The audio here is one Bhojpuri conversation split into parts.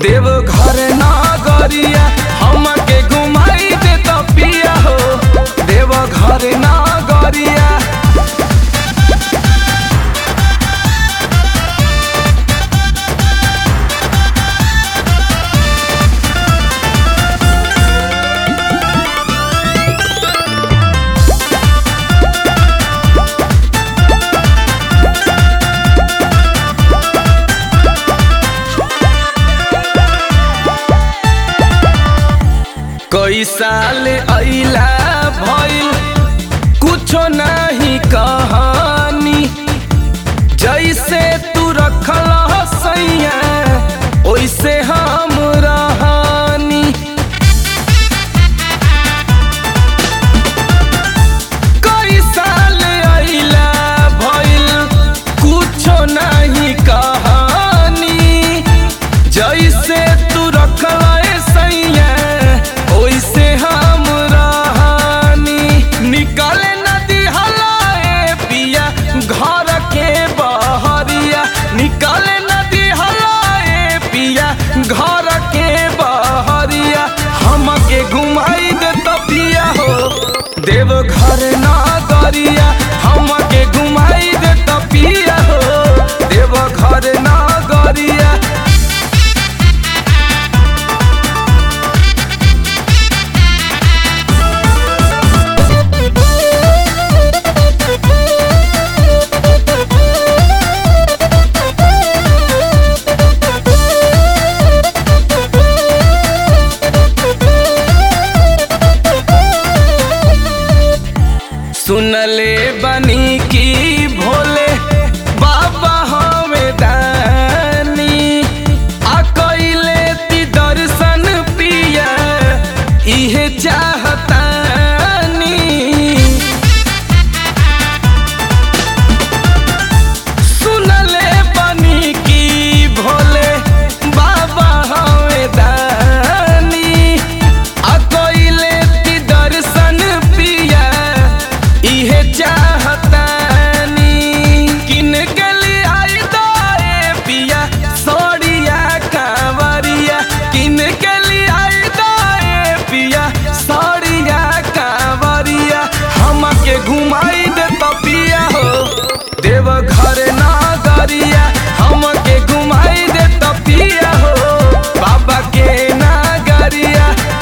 देव घर नागरिया हमके घुमाई दे तो पिया हो देव घर नागरिया कई साल अइला भइल कुछो नहीं कहानी जैसे तू रखल सैया ओइसे हम रहनी कई साल अइला भइल कुछो नहीं कहानी जैसे तू रखल सैया ओइसे हम रहनी निकले नदी हलाए पिया घर के बहरिया निकले नदी हलाए पिया घर के बहरिया हमके घुमाई दे तो पिया हो देव घर नागरिया हमके घुमाई दे तो पिया हो देव घर नागरिया सुनले बनी की भोले बाबा हमें दानी आ कइले ती दर्शन पिया इहे चाहतानी सुनले बनी की भोले बाबा हमें दानी आ कइले ती दर्शन पिया इहे चाहतानी किन गली आई दाए पिया सोड़िया कांवरिया किन गली आई दाए पिया सोड़िया कांवरिया हमके घुमाई दे तो पिया हो देव घर नागरिया हमके घुमाई दे तो पिया हो बाबा के नागरिया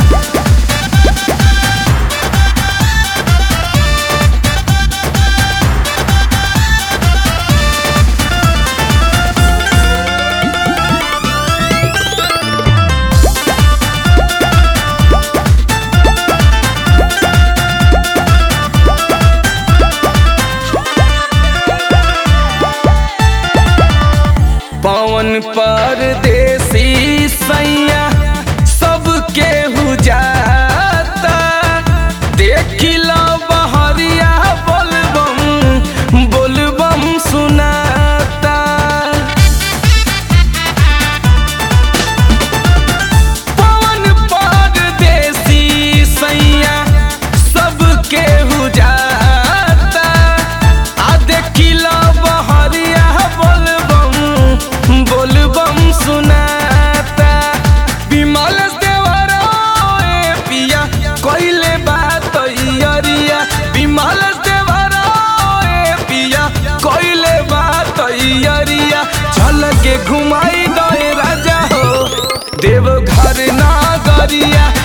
पवन परदेसी सैया सबके हु जाता देखिला बहरिया बोलबम बोलबम सुनाता पवन परदेसी सैया सबके हु जाता आ देखिला बहरिया बोलबम बोलबम सुनाता विमल देवरा ए पिया कइले बात अरिया विमल देवरा ए पिया कइले बात अरिया चल के घुमाई गए राजा हो देव घर नागरिया